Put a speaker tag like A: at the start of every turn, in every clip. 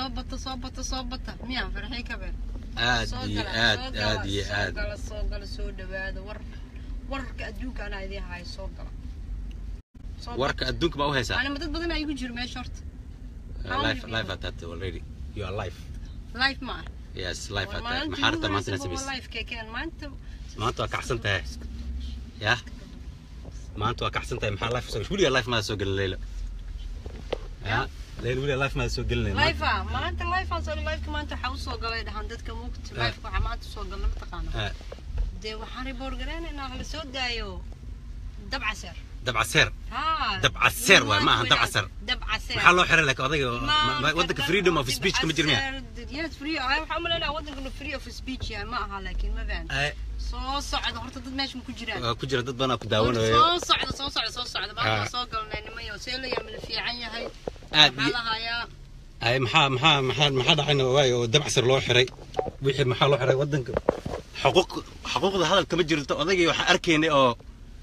A: soo bata soo bata soo bata miyaa farxii ka beer
B: aad
A: soo
B: iyo
A: gala
B: aad
A: soo gala
B: aad iyo
A: soo
B: aad
A: gala soo gala soo dhawaada war wararka adduunka anaa idiin hayo soo gala Soo
B: warka adduunka baa u haysaa
A: anima dad badan ayaa igu jiro meesha horta how
B: life
A: many
B: life
A: people?
B: at that already you are life
A: life ma ah
B: yes life
A: War
B: at that
A: maalintii
B: maxaa
A: ugu
B: rabtaa maanta
A: horeysa
B: inaad
A: waa
B: samaysid
A: life kekeen maanta
B: maanta waa kacsan tahay ya maanta waa kacsan tahay maxaa life soo weligaa life maada soo gelin leyla ya leyla weligaa life maada soo gelin
A: life ah maanta life aan soo life maanta waxaa usoo galay dhahan dadka mugta
B: Ah.
A: life waxaa maanta usoo galna mataqaana dee waxaan report gareynaynaa hala soo daayo dabcaseer
B: dabcaseer
A: haa
B: Dabcaseer waay, ma aha dabcaseer.
A: dabcaseer
B: maxaa loo xiray laakiin odayga oo- ma- ma- wadanka freedom of speech kama jirmiya
A: yes free ah waxaa umaleynaya wadankanu free of speech yahay ma aha laakiin ma fahan soo socda horta dad meesha ma ku jiraan
B: waa ku jira dad badan oo ku
A: Horta
B: daawanayo
A: soo socda soo socda soo socda baa
B: Ah.
A: soo galnay nimayo see la yaamil fiican yahay
B: aad
A: maxaa
B: iyo
A: la hayaa
B: ay maxaa maxaa maxaa maxaa dhacayna waayo oo dabcasir loo xiray wixii maxaa loo xiray wadanka xuquuq xuquuqda hadal kama jirto odaygii waxaan arkaynay oo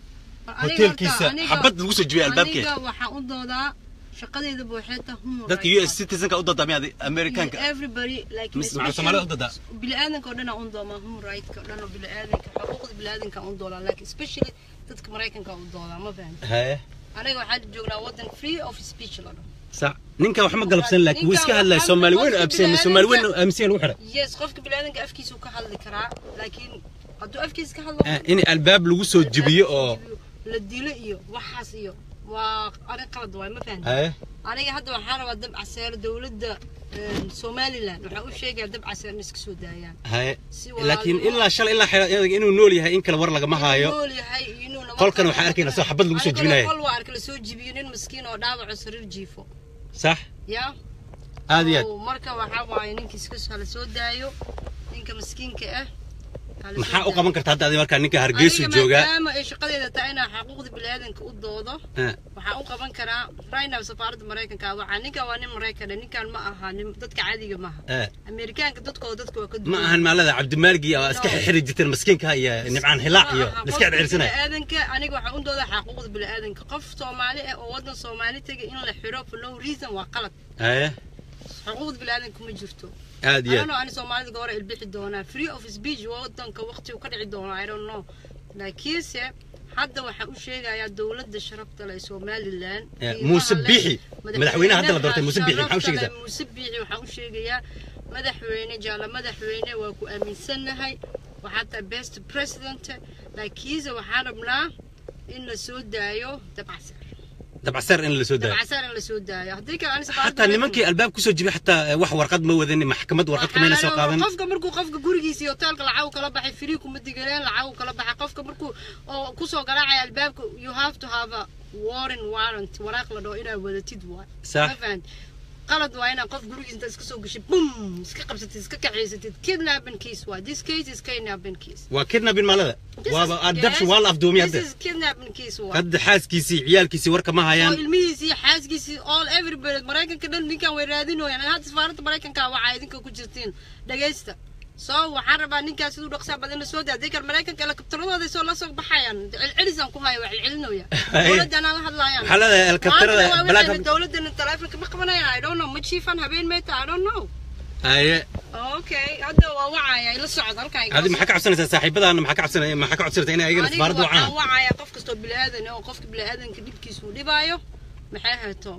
B: hoteelkiisa xabad lagu soo jibiyay albaabkeed
A: aniga waxaan u doodaa shaqadeeda buuxeeta human
B: dadka u s citizenka u doodaa miyaad amerikaanka
A: everybody like
B: Mis- maxaa Soomaalida u doodaa?
A: bini'aadanka oo dhan aan u doomaa human right-ka oo dhan oo bini'aadanka xuquuqda bini'aadanka aan u doodaa like especially dadka maraykanka aan u doodaa ma fahan
B: haye
A: aniga waxaan joognaa wadan free of speech la dhaho
B: sax ninka wax ma galabsan laakiin wuu iska
A: Ninkan
B: hadlaya
A: waxaa-
B: soomaali weyn oo
A: qofka
B: abseen soomaali weyn oo
A: bini'aadanka-
B: aaminsan lagu xiray
A: yes qofka bini'aadanka afkiisa uu ka hadli karaa laakiin hadduu afkiisa ka hadlo
B: Ah, in albaab lagu soo jibiyo oo
A: la dilo iyo waxaas iyo waa arrin qalad waay ma fahan
B: haye
A: aniga hadda waxaan rabaa dab caseer dowladda een, somaliland waxaa u sheegaya dab caseer in iska soo daayaan
B: haye
A: Si
B: laakiin
A: walaalnimo-
B: ilaa shalay ilaa xira iyaga inuu nool yahay in kale war lagama haayo
A: nool yahay iyo inuu nabad
B: Qolkan
A: qabo.
B: waxaan arkaynaa soo xabad lagu soo
A: Aniguna
B: jebinayo.
A: qol waa arka lasoo jibiyo nin maskiin oo dhaawaco sariir jiifo
B: sax
A: ya
B: aad iyo aad
A: Oo, marka waxaa waaye ninka iska hala soo daayo ninka maskiinka ah hala soo
B: maxaa u
A: daayo.
B: qaban karta hadda adi markaa ninka hargeysu
A: Aniga
B: joogaa
A: maadaama ay shaqadeeda tahay inaa xuquuqda bini'aadanka u doodo
B: Ah,
A: waxaan u qaban karaa right now safaaradda maraykanka waxaa ninkan waa nin maraykan ah, ninkan ma aha nin dadka caadiga maaha
B: ah.
A: amerikaanka dadkooda dadka waa ka
B: ma
A: duwan
B: ahan maalada cabdimaaligi oo iska xiri jirteen maskiinka iyo nimcaan hilaac iyo iska circirsanaya
A: bini'aadanka aniga waxaan u doodaa xuquuqda bini'aadanka qof soomaali ah oo wadan soomaali tegay in la xiro for no reason waa qalad
B: haye
A: xuquuqda bini'aadanka ma jirto
B: aad iyo
A: I don't
B: aad
A: know ani soomaalida goora ilbixi doonaa free of speech wadanka waqti uu ka dhici doono I don't know laakiinse hadda waxaan u sheegayaa dowladda sharafta leh ee somaliland
B: Eh,
A: qiimaha
B: Muuse
A: leh,
B: Biixi. Madaxweynaha hadda la doortay, Muuse Biixi, maxaa u
A: sharafta
B: sheegaysaa?
A: leh, Muuse Biixi waxaan u sheegayaa madaxweyne jaala madaxweyne waa ku aaminsannahay waxaa tahay best president laakiinse waxaan rabnaa in la soo daayo dabcaseer
B: dabcaseer in la soo daayo
A: dabcaseer in la soo daayo haddii kale ani safaaradda
B: xataa nimankii albaab kusoo jibi xataa eh, wax warqad ma wadanin maxkamad warqad kamayna soo qaadan
A: qofka markuu qofka gurigiisa iyo hoteelka lacag kala baxay free kuma digaleen lacag kala baxay qofka markuu oo kusoo garaacaya albaabka you have to have a warrant warrant waraaq la dhaho inaad wadatid waay
B: Sax.
A: Ma fahant? qalad waa inaad qof gurigiisa inta iska soo gashay bum iska qabsatid iska kaxaysatid kidnapping case waay this case is kidnapping case
B: waa kidnabin maalada
A: This
B: waaba
A: is-
B: adabshi
A: yes,
B: waa la afduumiyay
A: this
B: hadda
A: is kidnapping case waay
B: hadda xaaskiisii ciyaalkiisii warka ma
A: oo
B: hayaan
A: ilmihiisii xaaskiisii all everybody maraykanka dhan ninkan way raadinooyaan hadda safaaradda maraykanka waxaa idinka ku jirtiin dhagaysta soo waxaan rabaa ninkaas siduu dhaqsaa badan la soo daa hadii kale maraykanka helikabtaradooda soo la soo baxayaan celcelisaan ku haya waa celcelinooya dowladana la hadlaayaan
B: Waxaa leedahay helikabtarada
A: Maanta waa
B: balaag-
A: wixii dowladana taleefonka ma qabanayaan i don't know ma jiifan habeen meeta i don't know
B: haye
A: okay hadda waa wacaya ila socda halkan
B: adi maxaa ka cabsanaysaa saaxiibadaana maxaa ka cabsanaya maxaa ka cabsanaysaa inay ayagana
A: aniga
B: safaaradda
A: waxaan
B: wacaan
A: wacaya qof kastoo bini'aadan ah oo qofka bini'aadanka dhibkiisa uu dhibaayo maxay hayto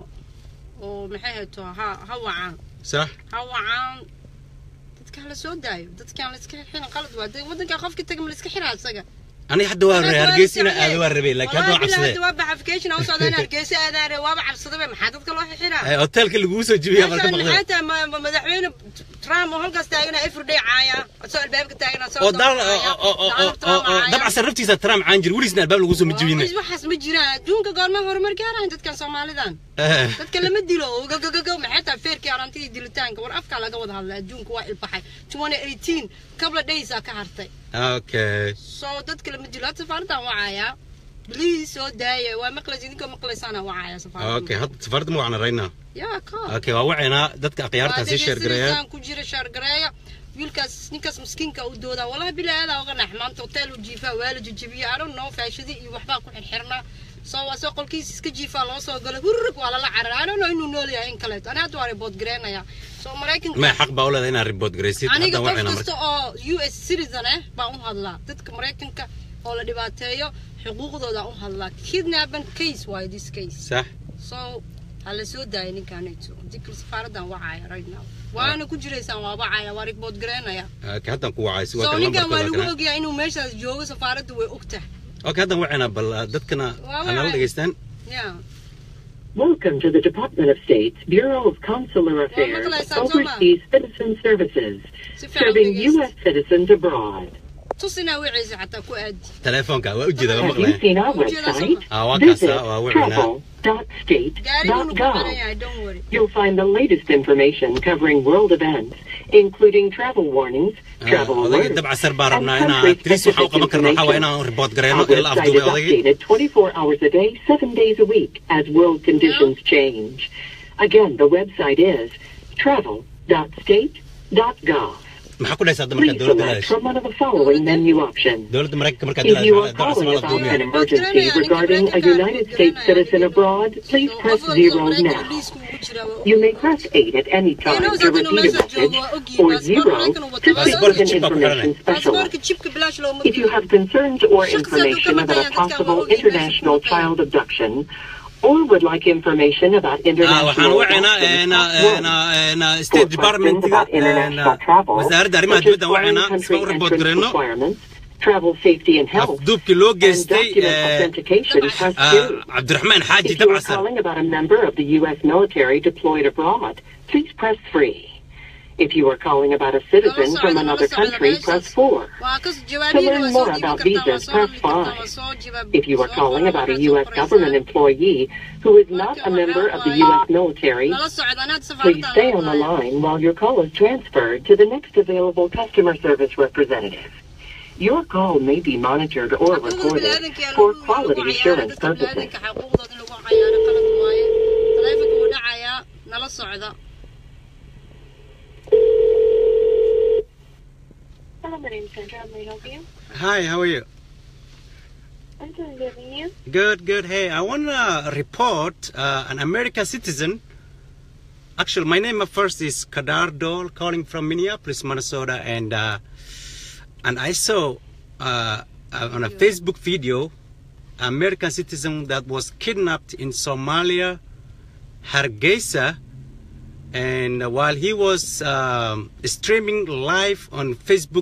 A: oo maxay hayto ha ha wacaan
B: sax
A: ha wacaan dadka hala soo daayo dadkaan la iska xirin qalad waa dee wadanka qofka taga ma la iska xiraa isaga
B: aniga hadda waa rabay hargeysa inaa aado waa rabay laakiin hadda waa cabsadee
A: waa baxafication aan socdaan hargeysa aadaare waaba cabsadaba maxaa dadka loo xiraa
B: Eh, hoteelka laguu soo jibiyaa bal ka
A: meeshaan
B: baqday
A: maxay tahay ma- ma- madaxweyne trump oo halkaas taagana everyday caaya asoo albaabka taagana asoo
B: oo dal
A: caaya,
B: oo- oo- oo-
A: Donald
B: oo-
A: Trump
B: oo
A: caaya.
B: dabcasan naftiisa trump caan jir weligisna albaab lagu soo ma jibine
A: Waa, waxaas ma jiraan adduunka goorma horumar gaarayan dadkan soomaalidan
B: Eh,
A: dadka lama dilo gagagago maxay tahay feerkii arantidii dilitaanka war afkaa laga wada hadlay adduunka waa ilbaxay 2018 couple of days aa ka hartay
B: okay
A: soo dadka lama dilo hadda safaaraddan wacayaa please soo daaya waa maqlays idinkoo maqlaysaana wacaya safaaradda
B: okay hadda safaaradda ma wacna right now
A: yaa ka
B: okay waa wacaynaa dadka akhyaartaa sii sheergareeya
A: ku jira shaargareeya wiilkaas ninkaas miskiinka u doodaa walahi bilaa aadaa uga nax maanta hotel u jiifaa waa la jijibiya I don't know faashadi iyo waxbaa ku xirxirnaa soo asoo qolkiisa iska jiifaa loo soo galay hurrig waa lala cararay anano inuu nool yahay in kaleeto ani hadda waa report gareenaya soo maraykanka
B: ma xaq baa u leedahay inaad report garaysid
A: aniga
B: hadda
A: qof
B: waxayna
A: kasta
B: marka
A: oo u s citizen ah baan u hadlaa dadka maraykanka oo la dhibaateeyo xuquuqdooda u hadlaa kidnapan case waayo this case
B: sax
A: so ha la soo daaya ninkaanayto dikal safaaradan wacaya right now waana ku jiraysaan waa wacaya waa report gareenaya
B: okay haddaan ku wacay si waa
A: so
B: kan
A: ninkan waa
B: lambarka
A: lagu ogyahay inuu meeshaas joogo safaaradda way ogtahay
B: okay haddaan wacayna bal ah, dadkana
A: Waa
B: hanala
A: wacay.
B: dhegaystaan
A: yeah
C: Welcome to the Department of State's Bureau of Consular Affairs
A: Well, Santoma.
C: Overseas Citizen Services,
A: si fiican u
C: serving
A: dhegeysta.
C: U.S. citizens abroad.
A: tusinaa wiciisa xataa ku aadi
B: telefoonka waa ujeeda waa
C: Have you
B: maqlaya
C: seen our
A: Would you like
C: website?
B: Ah, waa kaasa,
C: Visit
B: waa wicina.
A: gaarigunu ku xiran
C: travel.state.gov.
A: yahay don't worry
C: You'll find the latest information covering world events, including travel warnings, travel
B: odayga
C: alerts,
B: dabcasar baan
C: and
B: rabnaa inaa tris waxaan u qaban karna waxaa waa inaan report gareyno
C: Our
B: in la
C: website
B: afduubay
C: is
B: odaygii
C: updated 24 hours a day, 7 days a week, as world conditions change. Again, the website is travel.state.gov.
B: maxaa ku dhahaysa hadda markaa
C: Please
B: dowladda
C: select
B: leedahay
C: from one of the following menu options.
B: dowladda maraykanka markaa
C: If you
B: dowladda
C: are calling
B: la
C: about
B: afduubiya
C: an emergency regarding a United States citizen abroad, please press zero now. You may press 8 at any time to repeat a message, or 0 to speak with an information specialist. If you have concerns or information about a possible international child abduction, or would like information about
B: Ah, waxaan
C: international
B: wacaynaa
C: adoption,
B: een,
C: press
B: een,
C: one.
B: een,
C: For
B: state
C: questions
B: departmentiga
C: about international
B: een,
C: travel,
B: wasaaradda arrimaha
C: such as
B: dibadda
C: foreign
B: wacaynaa si
C: country
B: aan u report
C: entrance
B: gareyno
C: requirements, travel safety and health,
B: afduubkii loo
C: and
B: geystay
C: document
B: eh,
C: authentication, press
B: ah,
C: two.
B: cabdiraxmaan xaaji
C: If you are
B: dabcasar
C: calling about a member of the U.S. military deployed abroad, please press 3. If you are calling about a citizen from another country, press 4. To learn more about visas, press 5. If you are calling about a U.S. government employee who is not a member of the U.S. military, please stay on the line while your call is transferred to the next available customer service representative. Your call may be monitored or recorded for quality assurance purposes.
A: nala socda
D: Hello, my name's Sandra. May I help you?
B: hi how are you
D: I'm doing good, and you?
B: Good, good. Hey, I want to report uh, an American citizen. Actually, my name at first is Kadar Dole, calling from Minneapolis, Minnesota, and uh, and I saw uh, uh, on a Facebook video American citizen that was kidnapped in Somalia, Hargeisa, and while he was um, streaming live on Facebook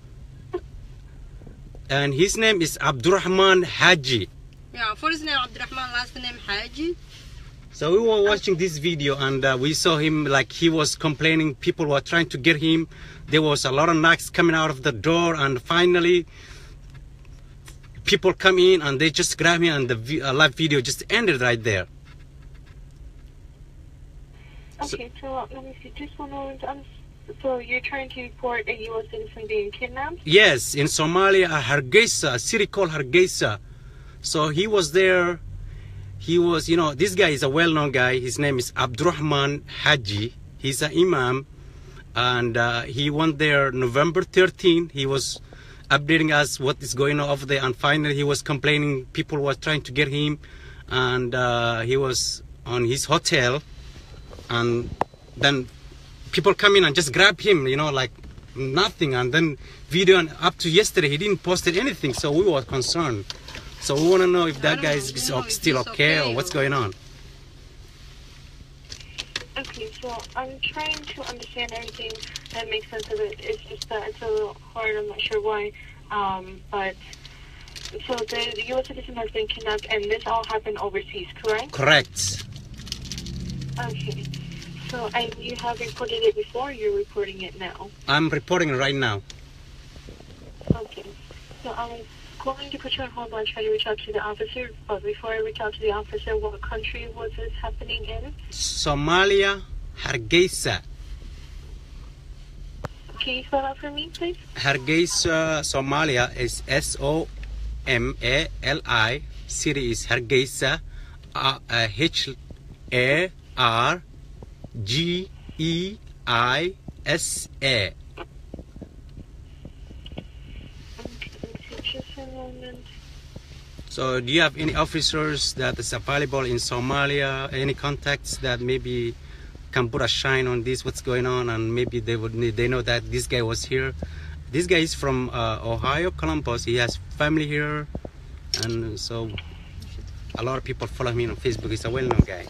B: and his name is Abdurrahman Haji.
A: yeah first name Abdurrahman last name Haji
B: So we were watching this video and uh, we saw him like he was complaining. People were trying to get him. There was a lot of knocks coming out of the door, and finally, people come in and they just grab him, and the vi- uh, live video just ended right there. So-
D: Okay, so uh, let me see. Just one moment. Um, so you're trying to report a U.S. citizen being kidnapped?
B: Yes, in Somalia, Hargeisa, a city called Hargeisa. So he was there. He was, you know, this guy is a well-known guy. His name is Abdurrahman Haji. He's an imam, and uh, he went there November 13. He was updating us what is going on over there, and finally he was complaining. People were trying to get him, and uh, he was on his hotel, and then people come in and just grab him, you know, like nothing. And then video and up to yesterday, he didn't post anything, so we were concerned. So we want to know if
A: I
B: that
A: don't
B: guy is
A: know if
B: still
A: he's
B: okay,
A: okay
B: or what's
A: or-
B: going on.
D: Okay, so I'm trying to understand everything that makes sense of it. It's just that it's a little hard. I'm not sure why. Um, but so the, the U.S. citizen has been kidnapped, and this all happened overseas, correct?
B: Correct.
D: Okay. So and you have reported it before. Or you're reporting it now.
B: I'm reporting right now.
D: Okay. So I'm going to put you on hold while I try to reach out to the officer. But before I reach out to the officer, what country was this happening in?
B: Somalia, Hargeisa.
D: Can you spell that for me, please?
B: Hargeisa, Somalia is S O M A L I. City is Hargeisa. Uh, uh, H A R G E I S A.
D: Okay, just a moment.
B: So do you have any officers that is available in Somalia? Any contacts that maybe can put a shine on this, what's going on, and maybe they would need, they know that this guy was here. This guy is from uh, Ohio, Columbus. He has family here, and so a lot of people follow him on Facebook. He's a well-known guy.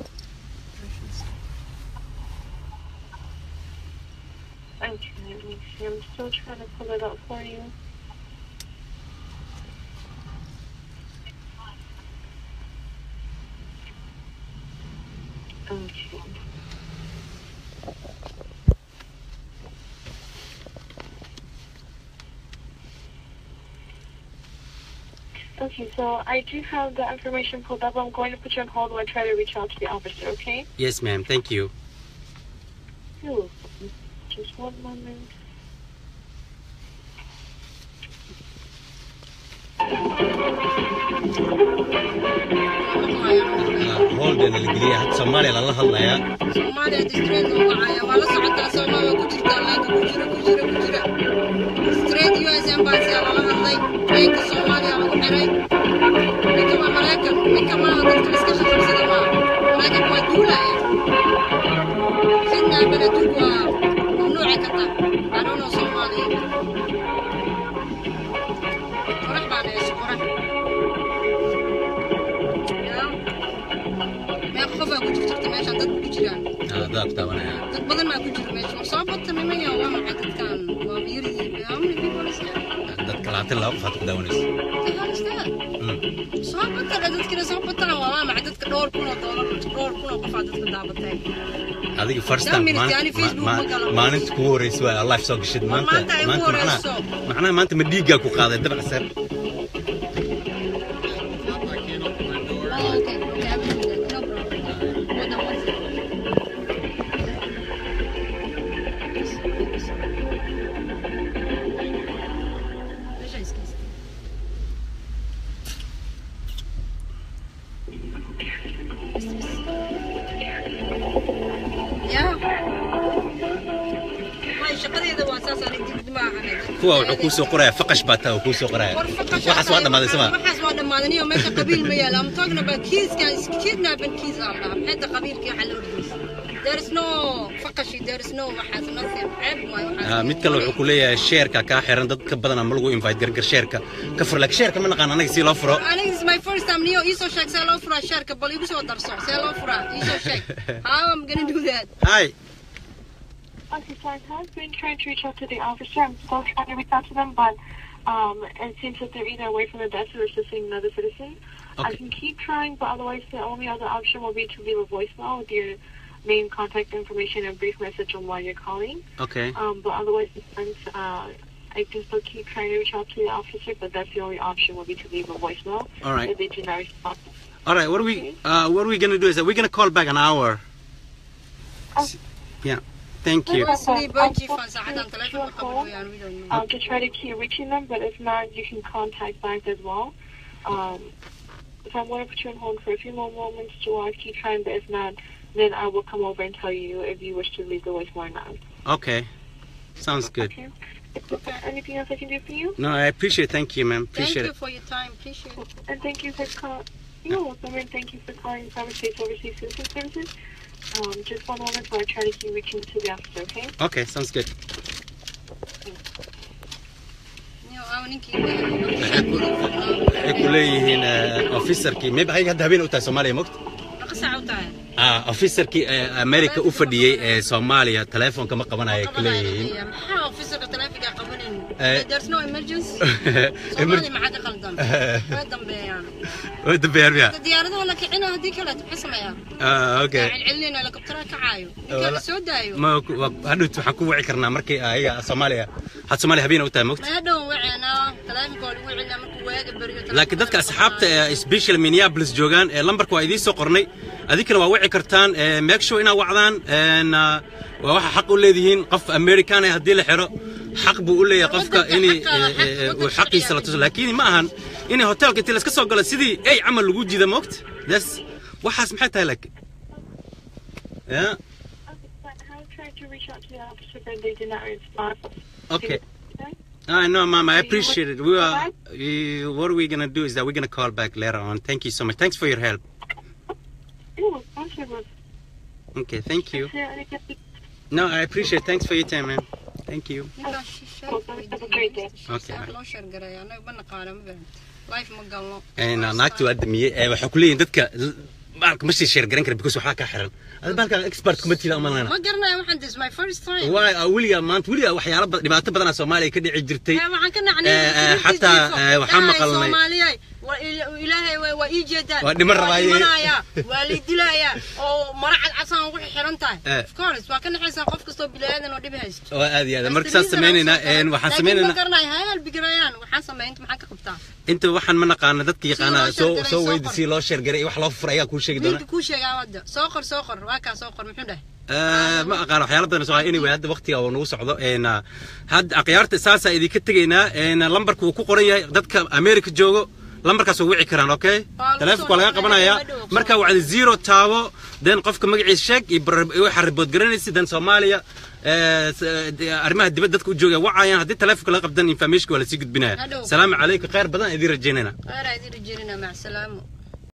D: Okay, let me see. I'm still trying to pull it up for you. Okay. Okay, so I do have the information pulled up. I'm going to put you on hold while I try to reach out to the officer, okay?
B: Yes, ma'am. Thank you.
D: You're welcome. Just one moment.
B: هولدن الجلية حتى صوماليا لله الله يا
A: soomaaliya distrend uu wacaya waa la socotaa soomaaliya ku jirtaa leenka ku jira ku jira ku jira distrend u s embassy aa lala hadlay leenka soomaaliya lagu xiray ninka waa maraykan ninka maaha dadka iska shaqabsada maaha maraykanka waa duulaya sidnaa beleduug waa mamnuuci karta adono soomaaliya qorax baan heesho qorax yaa meeq qofaa ku jirta meeshaan dad ku jiraan
B: هذا طبعا
A: dad badan baa ku jira meesha ma soo bata nimaya waa maxay dadkan waa yariyiin how many people is there
B: dadka labaatan laba qof aad ku daawanaysa
A: the hell is that soo bata dha dadkina soo bataan waa waa maxay dadka dhowr kun oo doolar dhowr kun oo qof aa dadka daabatay
B: adiga first
A: Daa
B: time
A: minute,
B: maalin-
A: yani Facebook
B: ma-
A: ma galo.
B: ma- maalinta kugu horeysa waa live soo gashid maanta
A: maanta ay
B: maanta
A: ugu
B: macnaha
A: horeyso.
B: macnaha maanta ma dhiiggaa ku qaaday dabacsan
A: oh okay okay I will do that no problem hold on one second meesha iska iska Yeah. Way shaqadeeda waa saas aan dib ma ahayn.
B: kuwa wuxuu kuu soo qoraya faqash baa taa uu kuu soo qoraya
A: War faqasha
B: waxaas waa dhammaaday sama
A: Waxaas waa dhammaaday iyo meesha qabiil ma yaala. I'm talking about kiiskan is kidnapping kiis aan dhahaa. Maxay tahay qabiilkii waxa loo dhigay? There is no faqashi, there is no waxaas nothing. Ceeb maayo waxaas.
B: Ah, mid kale wuxuu ku leeyahay sheerka kaa xiran dad ka badan ama lagu invite gargar sheerka ka fur laakiin sheerka ma naqaan anaga si loo furo
A: Aniga this is my first time niyo iisoo sheeg see loo furaa sheerka bal igu soo darso see loo furaa iisoo sheeg. How I'm gonna do that?
B: hi
D: Okay, so I have been trying to reach out to the officer. I'm still trying to reach out to them, but um, it seems that they're either away from the desk or assisting another citizen. I
B: Okay.
D: can keep trying, but otherwise the only other option will be to leave a voicemail with your name, contact information, and brief message on why you're calling.
B: okay
D: Um, but otherwise, uh, I can still keep trying to reach out to the officer, but that's the only option will be to leave a voicemail
B: all right
D: if they do not respond.
B: all right what are we uh, what are we gonna do is that we're gonna call back an hour
D: Oh.
B: yeah thank you
A: Sleep on jiifan saacadan telefoonka qabad weeyaan we don't know.
D: um, to try to keep reaching them, but if not, you can contact back as well. Um, so I'm going to put you on hold for a few more moments to uh, keep trying, but if not, then I will come over and tell you if you wish to leave the voicemail or not.
B: okay sounds good
D: Okay. Is there anything else I can do for you?
B: no I appreciate it. thank you ma'am
A: Thank
B: appreciate
A: you
B: it
A: for your time. Appreciate it.
D: And thank you for calling. You're welcome, and thank you for calling Private States Overseas Citizen Services. Um, just one moment while I try to keep reaching to the officer, okay?
B: okay sounds good
A: Niyo, aaw ninkii
B: waxay ku leeyihiin uh, officerkii maybe ayaga hadda habeen u tahay soomaaliya mogta
A: Meeqa saac u tahay?
B: ah officerkii ee america u fadhiyey ee soomaaliya telefoonka ma qabanaya ku
A: Qabanaya
B: leeyihiin
A: leeyahay. Maxaa officerka telefonka qabanin?
B: Eh.
A: There's no emergency. Soomaali maxaa ka qaldan? Way dambeeyaan.
B: way dambeeyaan miya
A: Diyaaradaha la kicina haddii kale maxay sameeyaan?
B: ah okay
A: Celcelinayna helicoptera kacaayo. Ninka
B: Wala-
A: la soo daayo.
B: ma ku- waa- hadhowt waxaan ku wici karnaa markii ayaga soomaaliya had soomaaliya habeen u tahay mogta
A: Ma hadhow waceena telefonka waa lagu celinaa markuu waaga beriyo.
B: laakiin dadka asxaabta ee special minneapolis joogaan ee lambarka waa idiin soo qornay adinkana waa wici kartaan ee make sure inaad wacdaan een, ah, waa waxa xaq u leedihiin qof american ah haddii la xiro xaq buu u leeyahay qofka
A: Waddanka
B: in
A: xaqa-
B: uu xaqiisa la tuso laakiin ma ahan in hotelka intii laska soo galo sidii ey camal lagu jida moogta das waxaas maxay tahay laakiin ya
D: Okay, but I have tried to reach out to the officer, but they did not respond.
B: okay
D: Okay?
B: I know, Mom. I appreciate it. We are, uh, what we're gonna do is that we're gonna call back later on. Thank you so much. Thanks for your help.
D: Oh, pleasure was.
B: Okay, thank you.
D: Is there anything?
B: No, I appreciate. it. Thanks for your time, man. Thank you.
A: ninkaas shisheey
D: Have a great day.
B: Okay.
A: Saac loo sheergareeya anaga ma naqaana ma fahamti life ma galno
B: Een, naagtii waa damiyey ee waxay ku leeyihin dadka baalka ma sii sheer garan kara because waxaa kaa xiran ada baalka expert kuma tila umalana
A: ma garanayo waxaan this my first time
B: waay weligaa maanta weligaa waxyaalo badan dhibaato badanaa soomaaliya ka dhici jirtay
A: Eh, waxaan ka
B: Eh,
A: nacnay
B: eh, xataa, eh, waxaan maqalnay-
A: soomaaliyay waa ila- ilaahay waa- waa ii jeedaan
B: Waa dhiman rabaaye.
A: dhimanayaa waa la dilayaa oo mara cadcasaan ugu xiran tahay
B: Eh.
A: of course waa ka naxaysaa qof kastoo bilaadan oo dhib haysto
B: waa aad iyo aad marka saas sameynaynaa een, waxaan
A: ma
B: sameynaynaa
A: garanayo ha halbigarayaan waxaan sameynta maxaa ka qabtaa
B: inta waxaan ma naqaana dadka yaqaana
A: loo
B: soo
A: sheergaray,
B: soo
A: soo
B: weydi
A: qor.
B: si loo sheergaray iyo wax loo furay ayaa kuu sheegi doona
A: wiilka kuu sheegaa wadda soo qor soo qor waa kaa soo qor muxuu dhahay
B: Eh, ma aqaan waxyaalo badan soo anyway hadda waqtiga oo nagu socdo een ah, hadda akhyaarta saasaa idinka tegaynaa een lambarka uu ku qoran yahay dadka america joogo lambarkaas waa wici karaan okay
A: Waa lagu
B: taleefonka waa laga
A: soo
B: qabanayaa
A: dhawaa, dhawaa,
B: marka wacdi zero taabo then qofka magaciisa sheeg iyo bar- iyo waxaa ribood garanaysa then soomaaliya eh, s- de- arrimaha dibadda dadka u jooga wacayaan haddii taleefonka laga qabdan informationka waa lasii gudbinaya
A: Hadhow.
B: salaamu calaykum khayr badan idin rajaynayna
A: khayraa idin rajeynina mac salaamo